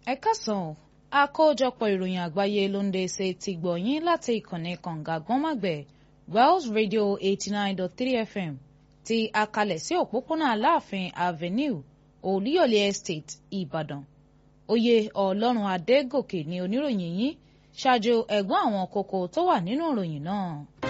ẹ káàsán àkójọpọ̀ ìròyìn àgbáyé ló ń dé ṣe ti gbọ̀yìn láti ìkànnì kànga gbọ́nmàgbẹ̀ Wells Radio eighty nine dot three FM ti akalẹ̀ sí òpópónà Aláàfin Avenue Olúyọ̀lé Estate Ìbàdàn oyè Ọlọ́run Adégòkè ni oníròyìn yín ṣáájú ẹ̀gbọ́n àwọn kókó tó wà nínú ìròyìn náà.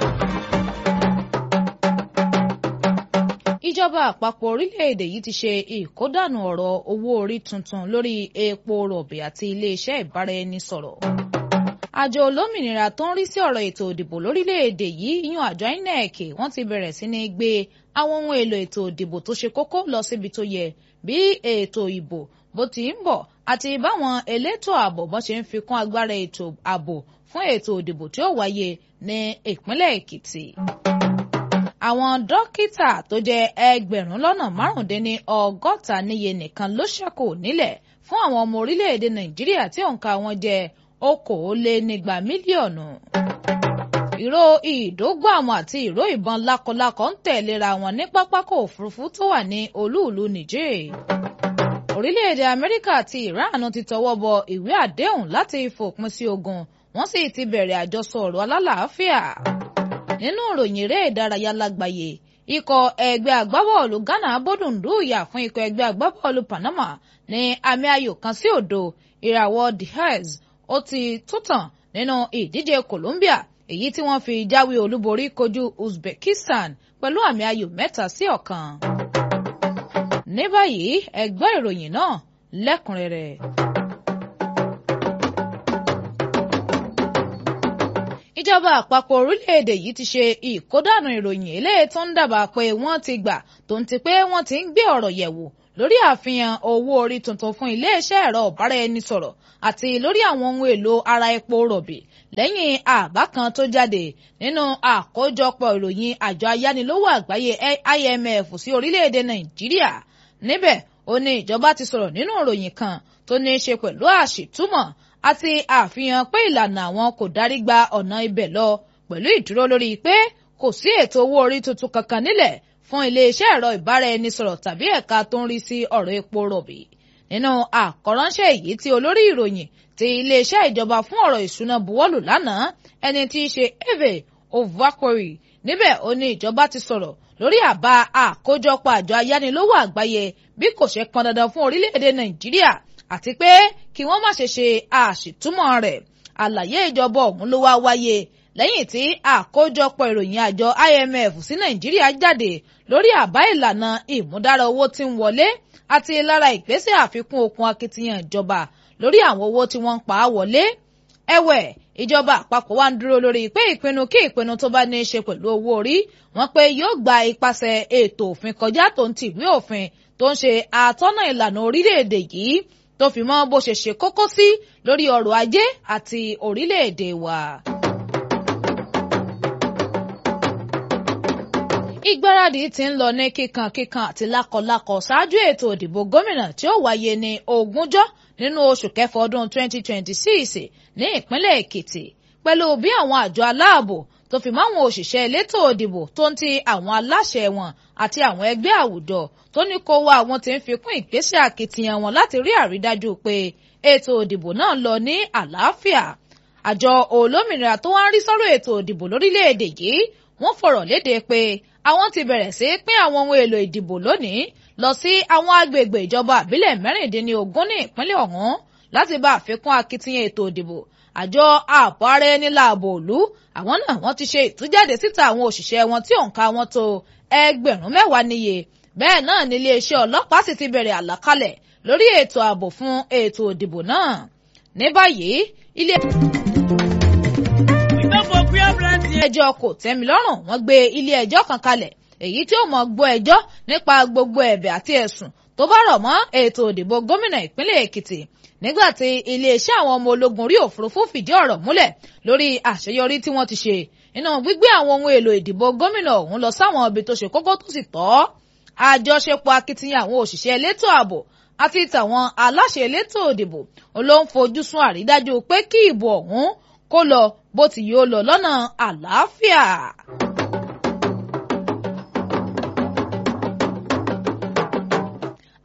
ìjọba àpapọ̀ orílẹ̀-èdè yìí ti ṣe ìkódànù ọ̀rọ̀ owó orí tuntun lórí epo rọ̀bì àti iléeṣẹ́ ìbáraẹnisọ̀rọ̀. àjọ olómìnira tó ń rí sí ọ̀rọ̀ ètò ìdìbò lórílẹ̀-èdè yìí yan àjọ INEC wọ́n ti bẹ̀rẹ̀ sí ní gbé àwọn ohun èlò ètò ìdìbò tó ṣe kókó lọ síbi tó yẹ bí ètò ìbò bó ti ń bọ̀ àti báwọn elétò ààbò bọ́n ṣe ń fi kún agbára ètò ààbò fún ètò ìdìbò tí ó wáyé ní ìpínlẹ̀ Èkìtì àwọn dókítà tó jẹ́ ẹgbẹ̀rún lọ́nà márùndínní ọgọ́ta níye nìkan ló ṣẹ́kù nílẹ̀ fún àwọn ọmọ orílẹ̀-èdè nàìjíríà tí òǹkà wọn jẹ́ okòólénígba mílíọ̀nù. ìró ìdógbàmù àti ìró ìbọn lákọlákọ ń tẹ̀léra wọn ní pápákọ̀ òfurufú tó wà ní olúùlú Niger. orílẹ̀-èdè amẹ́ríkà àti iran ti tọwọ́ bọ ìwé àdéhùn láti fòpin sí ogun wọ́n sì ti bẹ̀rẹ̀ àjọsọ ọ̀rọ̀ alálàáfíà nínú ìròyìn eré ìdárayá lágbàáyé ikọ̀ ẹgbẹ́ agbábọ́ọ̀lù Ghana bódùndú ìyà fún ikọ̀ ẹgbẹ́ agbábọ́ọ̀lù Panama ní àmì ayò kan sí òdo ìràwọ̀ Diaz ó ti tútàn nínú ìdíje Colombia èyí tí wọ́n fi jáwé olúborí kojú Uzbekistan pẹ̀lú àmì ayò mẹ́ta sí ọ̀kan. ní báyìí ẹ gbọ́ ìròyìn náà lẹ́kùnrẹ́rẹ́. ìjọba àpapọ̀ orílẹ̀-èdè yìí ti ṣe ìkódànù ìròyìn eléyìí tó ń dábàá pé wọ́n ti gbà tó ń ti pé wọ́n ti ń gbé ọ̀rọ̀ yẹ̀wò lórí àfihàn owó orí tuntun fún iléeṣẹ́ ẹ̀rọ ọ̀bára-ẹni-sọ̀rọ̀ àti lórí àwọn ohun èlò ara epo rọ̀bì lẹ́yìn àbá kan tó jáde nínú àkójọpọ̀ ìròyìn àjọ ayánilówó àgbáyé IMF sí orílẹ̀-èdè Nàìjíríà níbẹ̀ ó ní ìjọba ti sọ̀rọ̀ nínú ìròyìn kan tó ní í ṣe pẹ̀lú àṣìtúmọ̀ àti àfihàn pé ìlànà àwọn kò darí gba ọ̀nà ibẹ̀ lọ pẹ̀lú ìdúró lórí pé kò sí ètò owó orí tuntun kankan nílẹ̀ fún iléeṣẹ́ ẹ̀rọ ìbáraẹnisọ̀rọ̀ tàbí ẹ̀ka tó ń rí sí ọ̀rọ̀ epo rọ̀bì. nínú àkọ́ránṣẹ́ èyí tí olórí ìròyìn ti iléeṣẹ́ ìjọba fún ọ̀rọ̀ ìṣúná buwọ́lù lánàá ẹni tí í ṣe Eve Ovakori níbẹ̀ ó ní ìjọba ti sọ̀rọ̀ lórí àbá àkójọpọ̀ àjọ ayánilówó àgbáyé bí kò ṣe pọn dandan fún orílẹ̀-èdè Nàìjíríà àti pé kí wọ́n má ṣe ṣe àṣìtúmọ̀ rẹ̀ àlàyé ìjọba ọ̀hún ló wá wáyé lẹ́yìn tí àkójọpọ̀ ìròyìn àjọ IMF sí Nàìjíríà jáde lórí àbá ìlànà ìmúdára owó tí ń wọlé àti lára ìgbésẹ̀ àfikún okun akitiyan ìjọba lórí àwọn owó tí wọ́n ń pa á wọlé ẹ̀wẹ̀ ìjọba àpapọ̀ wa ń dúró lórí pé ìpinnu kí ìpinnu tó bá ní í ṣe pẹ̀lú owó orí wọn pé yóò gba ipasẹ̀ ètò òfin kọjá tó ń tìwé òfin tó ń ṣe àtọ́nà ìlànà orílẹ̀-èdè yìí tó fi mọ́ bó ṣe ṣe kókó sí lórí ọrọ̀ ajé àti orílẹ̀-èdè wa. ìgbáradì ti ń lọ ní kíkankíkan àti lákọlákọ ṣáájú ètò ìdìbò gómìnà tí ó wáyé ní ogúnjọ́ nínú oṣù kẹfà ọdún 2026 ní ìpínlẹ̀ Èkìtì pẹ̀lú bí àwọn àjọ aláàbò tó fi mọ́ àwọn òṣìṣẹ́ elétò òdìbò tó ń ti àwọn aláṣẹ wọn àti àwọn ẹgbẹ́ àwùjọ tó ní kó wá àwọn tí ń fi kún ìgbésẹ̀ akitiyan wọn láti rí àrídájú pé ètò òdìbò náà lọ ní àlàáfíà. àjọ olómìnira tó wá ń rí sọ́rọ̀ ètò òdìbò lórílẹ̀‐èdè yìí wọ́n fọ̀rọ̀ léde pé àwọn ti bẹ̀rẹ̀ sí pín àwọn ohun èlò ìdìbò lónìí lọ sí àwọn agbègbè ìjọba àbílẹ̀ mẹ́rìndínlógún ní ìpínlẹ̀ ọ̀hún láti bá àfikún akitiyan ètò òdìbò àjọ ààbò ara ẹni láàbò òlu àwọn náà wọ́n ti ṣe ìtújáde síta àwọn òṣìṣẹ́ wọn tí òǹkà wọn tó ẹgbẹ̀rún mẹ́wàá níye bẹ́ẹ̀ náà ni iléeṣẹ́ ọlọ́pàá sì ti bẹ̀rẹ̀ àlàkalẹ̀ lórí ètò ààbò fún ètò òdìbò náà ní báyìí ilé. ẹjọ́ kò tẹ́mi lọ́rùn wọ́n gbé ilé ẹjọ́ kan kalẹ̀ èyí tí ó mọ̀ gbọ́ ẹjọ́ nípa gbogbo ẹ̀bẹ̀ àti ẹ̀sùn tó bá rọ̀ mọ́ ètò òdìbò gómìnà ìpínlẹ̀ Èkìtì nígbàtí iléeṣẹ́ àwọn ọmọ ológun orí òfurufú fìdí ọ̀rọ̀ múlẹ̀ lórí àṣeyọrí tí wọ́n ti ṣe nínú gbígbé àwọn ohun èlò ìdìbò gómìnà ọ̀hún lọ sáwọn ibi tó ṣe kókó tó sì tọ́ àjọṣepọ̀ akitiyan àwọn òṣìṣẹ́ elétò ààbò àti tàwọn aláṣẹ elétò òdìbò ló ń fojú sún àrídájú pé kí ìbò ọ̀hún kó lọ bó ti yóò lọ lọ́nà àlàáfíà.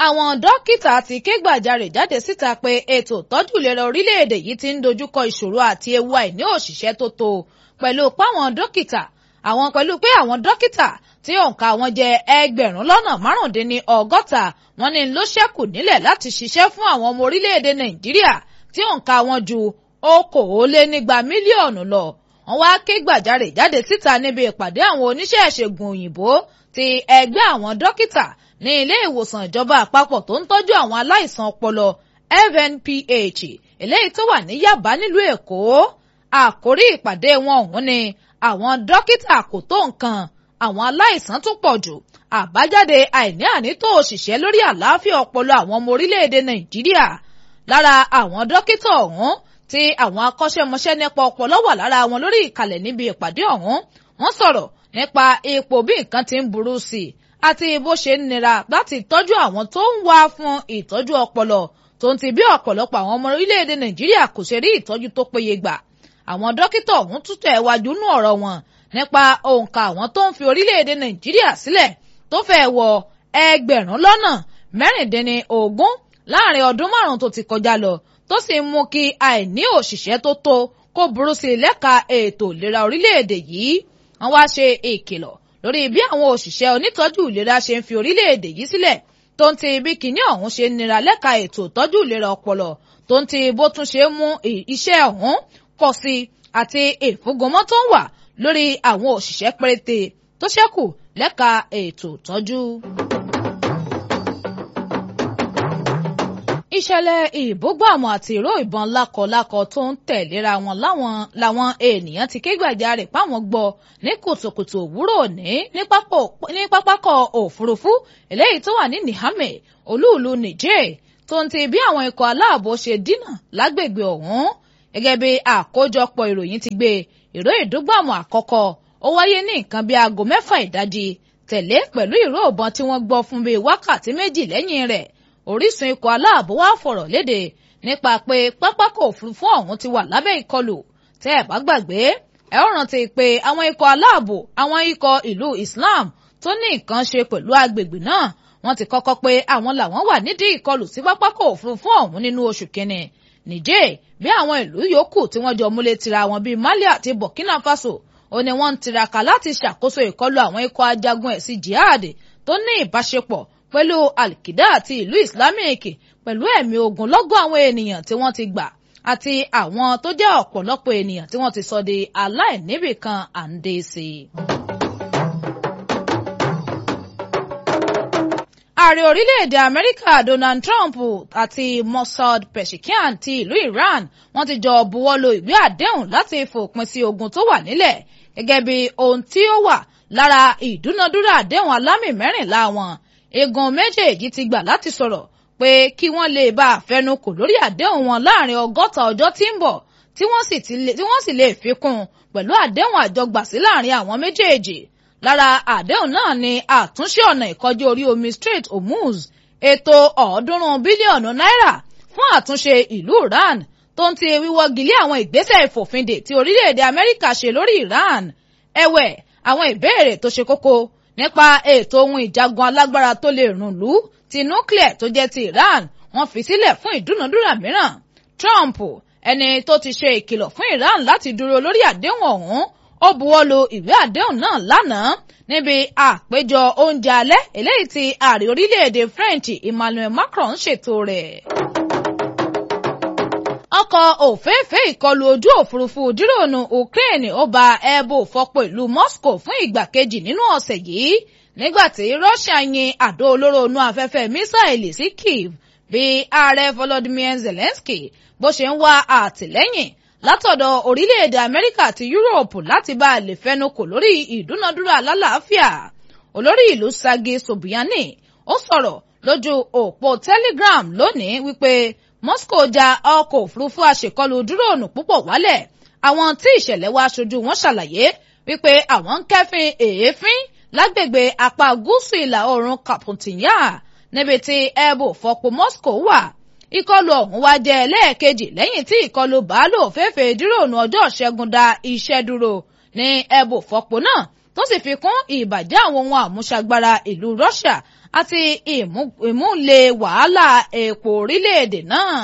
àwọn dókítà ti ké gbàjarè jáde síta pé ètò ìtọ́jú ìlera orílẹ̀-èdè yìí ti ń dojúkọ ìṣòro àti ewu àìní òṣìṣẹ́ tó tó pẹ̀lú páwọn dókítà àwọn pẹ̀lú pé àwọn dókítà tí òǹkà wọn jẹ́ ẹgbẹ̀rún lọ́nà márùndínní ọgọ́ta wọn ní ló ṣẹ́kù nílẹ̀ láti ṣiṣẹ́ fún àwọn ọmọ orílẹ̀-èdè nàìjíríà tí òǹkà wọn ju okòólénígba mílíọ̀nù lọ wọ́n wá ké gbàjarè jáde síta níbi ìpàdé àwọn oníṣẹ́ ìṣègùn òyìnbó ti ẹgbẹ́ àwọn dókítà ní ilé ìwòsàn ìjọba àpapọ̀ tó ń tọ́jú àwọn aláìsàn ọpọlọ FNPH eléyìí tó wà ní Yaba nílùú Èkó àkórí ìpàdé wọn ọ̀hún ni àwọn dókítà kò tó nǹkan àwọn aláìsàn tún pọ̀ jù àbájáde àìní ànító òṣìṣẹ́ lórí àlàáfíà ọpọlọ àwọn ọmọ orílẹ̀-èdè Nàìjíríà lára àwọn dókítà ọ̀hún tí àwọn akọ́ṣẹ́mọṣẹ́ nípa ọpọlọ wà lára wọn lórí ìkàlẹ̀ níbi ìpàdé ọ̀hún wọ́n sọ̀rọ̀ nípa ipò bí nǹkan ti ń burú sí i àti bó ṣe ń nira láti tọ́jú àwọn tó ń wá fún ìtọ́jú ọpọlọ tó ń ti bí ọ̀pọ̀lọpọ̀ àwọn ọmọ orílẹ̀-èdè Nàìjíríà kò ṣe rí ìtọ́jú tó péye gbà àwọn dókítà ọ̀hún tún tẹ̀ wájú nú ọ̀rọ̀ wọn nípa òǹkà àwọn tó ń fi orílẹ̀-èdè Nàìjíríà sílẹ̀ tó fẹ́ wọ ẹgbẹ̀rún lọ́nà mẹ́rìndínní ogún láàrin ọdún márùn-ún tó ti kọjá lọ tó sì ń mú kí àìní òṣìṣẹ́ tó tó kó burú sí i lẹ́ka ètò ìlera orílẹ̀-èdè yìí wọ́n wá ṣe ìkìlọ̀ lórí bí àwọn òṣìṣẹ́ onítọ́jú ìlera ṣe ń fi orílẹ̀-èdè yìí sílẹ̀ tó ń ti bí kinní ọ̀hún ṣe nira lẹ́ka ètò ìtọ́jú ìlera ọpọlọ tó ń ti bó tún ṣe mú iṣẹ́ ọ̀hún pọ̀ sí i àti ìfúngọmọ́ tó ń wà lórí àwọn òṣìṣẹ́ péréte tó ṣẹ́kù lẹ́ka ètò ìtọ́jú. ìṣẹ̀lẹ̀ ìbúgbàmù àti ìró ìbọn lákọlákọ tó ń tẹ̀léra wọn láwọn làwọn ènìyàn ti ké gbàjarè páwọn gbọ́ ní kùtùkùtù òwúrọ̀ òní ní pápákọ̀ òfurufú eléyìí tó wà ní Niamey olúùlú Niger tó ń ti bí àwọn ikọ̀ aláàbò ṣe dínà lágbègbè ọ̀hún gẹ́gẹ́ bí àkójọpọ̀ ìròyìn ti gbé ìró ìdúgbàmù àkọ́kọ́ ó wáyé ní nǹkan bíi aago mẹ́fà ìdájí tẹ̀lé pẹ̀lú ìró ìbọn tí wọ́n gbọ́ fún bíi wákàtí méjì lẹ́yìn rẹ̀ orísun ikọ̀ aláàbò wá fọ̀rọ̀ léde nípa pé pápákọ̀ òfurufú ọ̀hún ti wà lábẹ́ ìkọlù tẹ́ ẹ̀ bá gbàgbé ẹ ó rántí pé àwọn ikọ̀ aláàbò àwọn ikọ̀ ìlú Islam tó ní nǹkan ṣe pẹ̀lú agbègbè náà wọ́n ti kọ́kọ́ pé àwọn làwọn wà nídìí ìkọlù sí pápákọ̀ òfurufú ọ̀hún nínú oṣù kínní Niger bí àwọn ìlú yòókù tí wọ́n jọ múlẹ̀ tira wọn bíi Mali àti Burkina Faso ó ní wọ́n ń tiraka láti ṣàkóso ìkọlù àwọn ikọ̀ ajagun ẹ̀sìn jihad tó ní ìbáṣepọ̀ pẹ̀lú alkida àti ìlú islamic pẹ̀lú ẹ̀mí ogunlọ́gọ̀ àwọn ènìyàn tí wọ́n ti gbà àti àwọn tó jẹ́ ọ̀pọ̀lọpọ̀ ènìyàn tí wọ́n ti sọ di aláìníbìkan àǹdẹ̀ẹ̀sì. ààrẹ orílẹ̀-èdè amẹ́ríkà donald trump àti mossad peshkian ti ìlú iran wọ́n ti jọ buwọ́lu ìwé àdéhùn láti fòpin sí ogun tó wà nílẹ̀ gẹ́gẹ́ bí ohun tí ó wà lára ìdúnadúrà àdéhùn alámì mẹ́rìnlá wọn igun méjèèjì ti gbà láti sọ̀rọ̀ pé kí wọ́n lè bá àfẹnukò lórí àdéhùn wọn láàrin ọgọ́ta ọjọ́ tí ń bọ̀ tí wọ́n sì lè fi kún un pẹ̀lú àdéhùn àjọgbàsí láàrin àwọn méjèèjì lára àdéhùn náà ni àtúnṣe ọ̀nà ìkọjá orí omi Strait Hormuz ètò ọ̀ọ́dúnrún bílíọ̀nù náírà fún àtúnṣe ìlú Iran tó ń ti wíwọ́gilé àwọn ìgbésẹ̀ ìfòfindè tí orílẹ̀-èdè Amẹ́ríkà ṣe lórí Iran ẹ̀wẹ̀ àwọn ìbéèrè tó ṣe kókó nípa ètò ohun ìjagun alágbára tó lè rùn lú ti nuclear tó jẹ́ ti Iran wọ́n fi sílẹ̀ fún ìdúnadúrà mìíràn Trump ẹni tó ti ṣe ìkìlọ̀ fún Iran láti dúró lórí àdéhùn ọ̀hún ó buwọ́lu ìwé àdéhùn náà lánàá níbi àpéjọ oúnjẹ alẹ́ eléyìí tí ààrẹ orílẹ̀-èdè French Emmanuel Macron ṣètò rẹ̀ ọkọ̀ òféèfé ìkọlù ojú òfurufú dírònù Ukraine ó ba ẹbọ fọpọ̀ ìlú Moscow fún ìgbà kejì nínú ọ̀sẹ̀ yìí nígbàtí Russia yin àdó olóró inú afẹ́fẹ́ mísáìlì sí Kyiv bí ààrẹ Volodymyr Zelensky bó ṣe ń wá àtìlẹ́yìn látọ̀dọ̀ orílẹ̀-èdè Amẹ́ríkà àti Europe láti bá a lè fẹnukò lórí ìdúnadúrà alálàáfíà olórí ìlú Sergei Sobyanin ó sọ̀rọ̀ lójú òpó Telegram lónìí wípé Moscow ja ọkọ̀ òfurufú àṣekọlù dúróònù púpọ̀ wálẹ̀ àwọn tí ìṣẹ̀lẹ̀ wá aṣojú wọn ṣàlàyé wípé àwọn ń kẹ́fín èéfín lágbègbè apá gúúsù ìlà oòrùn Kapuntnya níbi tí ẹbù fọpo Moscow wà ìkọlù ọ̀hún wá jẹ́ ẹlẹ́ẹ̀kejì lẹ́yìn tí ìkọlù bàálù òféèfé dúróònù ọjọ́ ṣẹ́gun da iṣẹ́ dúró ní ẹbù fọpo náà tó sì fi kún ìbàjẹ́ àwọn ohun àmúṣagbára ìlú Russia àti ìmúlẹ̀ wàhálà epo orílẹ̀-èdè náà.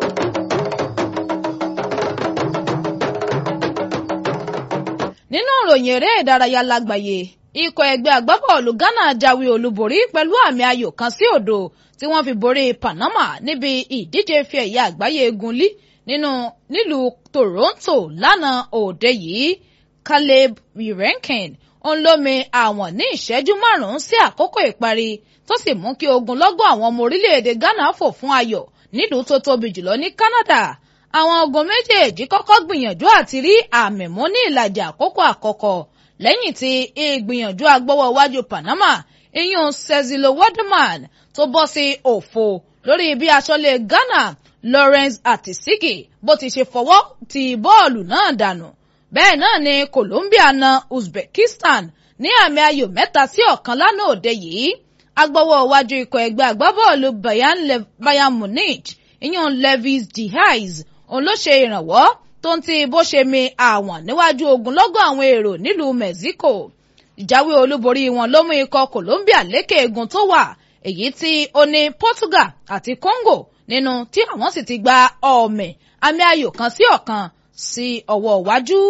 nínú ìròyìn eré ìdárayá lágbàáyé ikọ̀ ẹgbẹ́ agbábọ́ọ̀lù Ghana jáwé olúborí pẹ̀lú àmì ayò kan sí òdo tí wọ́n fi borí Panama níbi ìdíje ife ẹ̀yẹ àgbáyé egunlí nínú nílùú Toronto lánàá òde yìí Caleb Irenkin ń lómi àwọn ní ìṣẹ́jú márùn-ún sí àkókò ìparí tó sì mú kí ogunlọ́gọ̀ àwọn ọmọ orílẹ̀-èdè Ghana fò fún ayọ̀ nílùú tó tóbi jùlọ ní Canada àwọn ogun méjèèjì kọ́kọ́ gbìyànjú àti rí àmì mú ní ìlàjì àkókò àkọ́kọ́ lẹ́yìn tí ìgbìyànjú agbọ́wọ́ iwájú Panama iyún Cezilo Waterman tó bọ́ sí òfo lórí bí aṣọ́lé Ghana Lawrence Atisigi bó ti ṣe fọwọ́ ti bọ́ọ̀lù náà dànù bẹ́ẹ̀ náà ni Colombia na Uzbekistan ní àmì ayò mẹ́ta sí ọ̀kan lánàá òde yìí agbọ́wọ́ iwájú ikọ̀ ẹgbẹ́ agbábọ́ọ̀lù Bayern Munich iyún Levis Diaz òun ló ṣe ìrànwọ́ tó ń ti bó ṣe mi àwọn níwájú ogunlọ́gọ̀ àwọn èrò nílùú Mexico ìjáwé olúborí wọn ló mú ikọ̀ Colombia lékè egun tó wà èyí tí ó ní Portugal àti Congo nínú tí àwọn sì ti gba ọ̀mẹ̀ àmì ayò kan sí ọ̀kan sí ọwọ́ iwájú.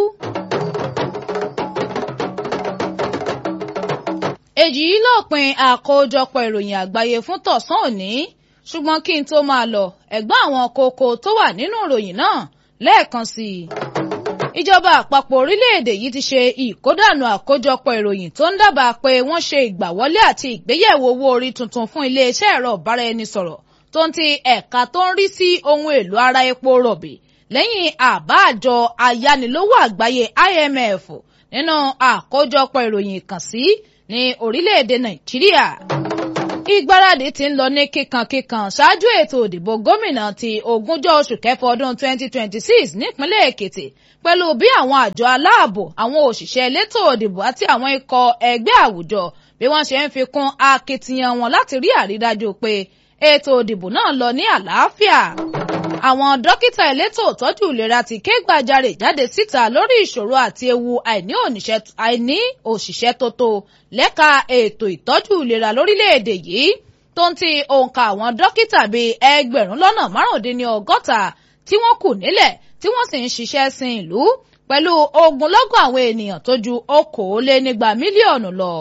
èyí lópin àkójọpọ̀ ìròyìn àgbáyé fún tọ̀sán òní ṣùgbọ́n kí n tó máa lọ ẹ̀gbọ́n àwọn kókó tó wà nínú ìròyìn náà lẹ́ẹ̀kan sí i. ìjọba àpapọ̀ orílẹ̀-èdè yìí ti ṣe ìkódànù àkójọpọ̀ ìròyìn tó ń dábàá pé wọ́n ṣe ìgbàwọlé àti ìgbéyẹ̀wò owó orí tuntun fún iléeṣẹ́ ẹ̀rọ ìbáraẹnisọ̀rọ̀ tó ń ti ẹ̀ka tó ń rí sí ohun èlò ara epo rọ̀bì lẹ́yìn àbá àjọ ayánilówó àgbáyé IMF nínú àkójọpọ̀ ìròyìn ìkànsí ní orílẹ̀-èdè Nàìjíríà ìgbáradì ti ń lọ ní kíkankíkan ṣáájú ètò òdìbò gómìnà ti ogúnjọ́ oṣù kẹfà ọdún 2026 nípínlẹ̀ èkìtì pẹ̀lú bí àwọn àjọ aláàbò àwọn òṣìṣẹ́ elétò òdìbò àti àwọn ikọ̀ ẹgbẹ́ àwùjọ bí wọ́n ṣe ń fi kún akitiyan wọn láti rí àrídájú pé ètò òdìbò náà lọ ní àlàáfíà àwọn dókítà elétò ìtọ́jú ìlera ti ké gbàjarè jáde síta lórí ìṣòro àti ewu àìní òṣìṣẹ́ tó tó lẹ́ka ètò ìtọ́jú ìlera lórílẹ̀‐èdè yìí tó ń ti òǹkà àwọn dókítà bíi ẹgbẹ̀rún lọ́nà márùndínlọ́gọ́ta tí wọ́n kù nílẹ̀ tí wọ́n sì ń ṣiṣẹ́ sin ìlú pẹ̀lú ogunlọ́gọ̀ àwọn ènìyàn tó ju okòólénígba mílíọ̀nù lọ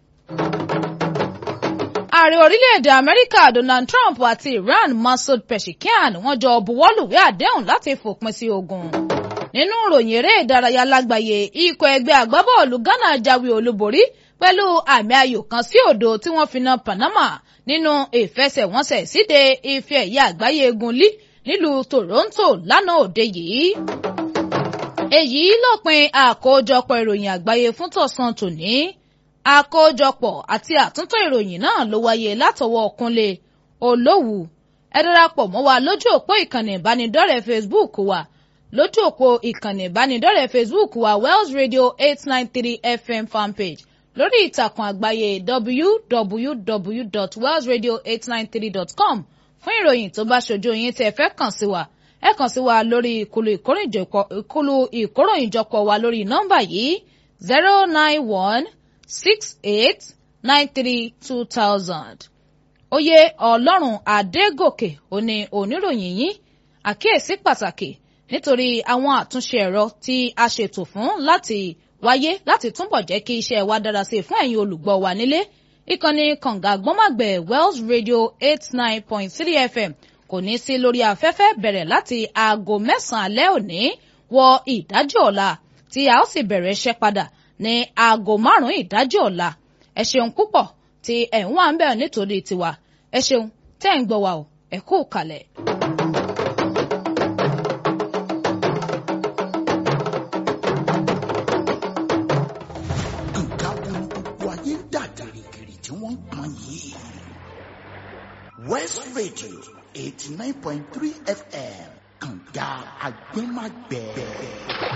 ààrẹ orílẹ̀-èdè amẹ́ríkà donald trump àti iran masoud pezeshkian wọ́n jọ buwọ́lùwé àdéhùn láti fòpin sí ogun. nínú ìròyìn eré ìdárayá lágbàáyé ikọ̀ ẹgbẹ́ agbábọ́ọ̀lù ghana jáwé olúborí pẹ̀lú àmì ayò kan sí òdo tí wọ́n fi na panama nínú ìfẹsẹ̀wọnsẹ̀ síde ife ẹ̀yẹ àgbáyé egun lí nílùú toronto lánàá òde yìí. èyí lópin àkójọpọ̀ ìròyìn àgbáyé fún tọ̀sán tòní àkójọpọ̀ àti àtúntò ìròyìn náà ló wáyé látọwọ́ Kúnlé Olówù ẹ darapọ̀ mọ́ wa lójú òpó ìkànnì ìbánidọ́rẹ̀ẹ́ Facebook wa lójú òpó ìkànnì ìbánidọ́rẹ̀ẹ́ Facebook wa Wells Radio eight nine three FM fanpage lórí ìtàkùn àgbáyé www.wellsradio893.com fún ìròyìn tó bá ṣojú yín tí ẹ fẹ́ kàn sí wa ẹ kàn sí wa lórí ìkúlù ìkóròyìnjọpọ̀ wa lórí nọ́mbà yìí zero nine one six eight nine three two thousand. oyè ọlọ́run adégòkè òní oníròyìn yín àkíyèsí pàtàkì nítorí àwọn àtúnṣe ẹ̀rọ tí a ṣètò fún láti wáyé láti túbọ̀ jẹ́ kí iṣẹ́ wa dára sí i fún ẹ̀yin olùgbọ́ wa nílé ìkànnì kànga gbọ́màgbẹ̀ wells radio eight nine point three fm kò ní sí lórí afẹ́fẹ́ bẹ̀rẹ̀ láti aago mẹ́sàn-án alẹ́ òní wọ ìdájọ́ ọ̀la tí a ó sì bẹ̀rẹ̀ iṣẹ́ padà ní aago márùn-ún ìdájọ́ ọ̀la ẹ ṣeun púpọ̀ tí ẹ̀ ń wá ń bẹ̀ nítorí tiwa ẹ ṣeun tẹ́ ń gbọ́ wa o ẹ kú kalẹ̀. nǹkan wo ni gbogbo ayé ń dà gìrìgìrì tí wọ́n ń pọn yìí. West Radio eighty nine point three FM kànga agbẹ́magbẹ́.